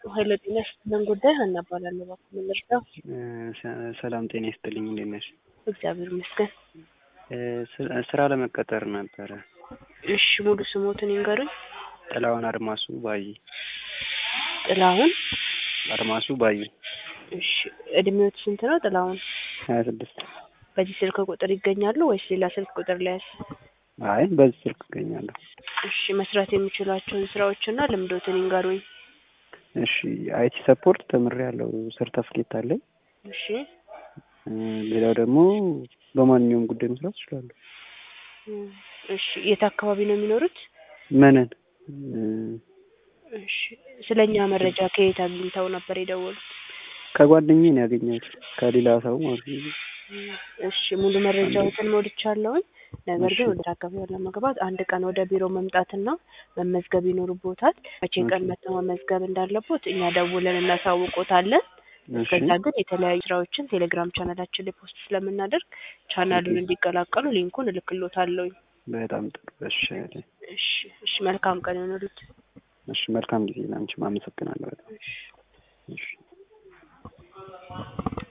ኃይለ ጤና ይስጥልን ጉዳይ ሀና እባላለሁ። እባክዎ ምን ልርዳው? ሰላም ጤና ይስጥልኝ። እንዴት ነሽ? እግዚአብሔር ይመስገን። ስራ ለመቀጠር ነበረ። እሺ ሙሉ ስሞትን ይንገሩኝ? ጥላሁን አድማሱ ባይ። ጥላሁን አድማሱ ባይ። እሺ እድሜዎት ስንት ነው ጥላሁን? ሀያ ስድስት በዚህ ስልክ ቁጥር ይገኛሉ ወይስ ሌላ ስልክ ቁጥር ሊያዝ? አይ በዚህ ስልክ እገኛለሁ። እሺ መስራት የሚችሏቸውን ስራዎችና ልምዶትን ይንገሩኝ? እሺ አይቲ ሰፖርት ተምሬያለሁ። ሰርተፍኬት አለኝ። እሺ ሌላው ደግሞ በማንኛውም ጉዳይ መስራት እችላለሁ። እሺ የት አካባቢ ነው የሚኖሩት? መነን እሺ ስለኛ መረጃ ከየት አግኝተው ነበር የደወሉት? ከጓደኛዬ ነው ያገኘሁት ከሌላ ሰው ማለት ነው። እሺ ሙሉ መረጃዎትን ሞልቻለሁኝ። ነገር ግን እሺ። ወደ አካባቢው ለመግባት አንድ ቀን ወደ ቢሮ መምጣትና መመዝገብ ይኖርቦታል። መቼ ቀን እሺ። መጥተው መመዝገብ እንዳለቦት እኛ ደውለን እናሳውቆታለን። እሺ እስከዛ ግን የተለያዩ ስራዎችን ቴሌግራም ቻናላችን ላይ ፖስት ስለምናደርግ ቻናሉን እንዲቀላቀሉ ሊንኩን እልክሎታለሁኝ። በጣም ጥሩ። እሺ እሺ እሺ መልካም ቀን ይሆንሉት። እሺ መልካም ጊዜ ላንቺም አመሰግናለሁ በጣም እሺ እሺ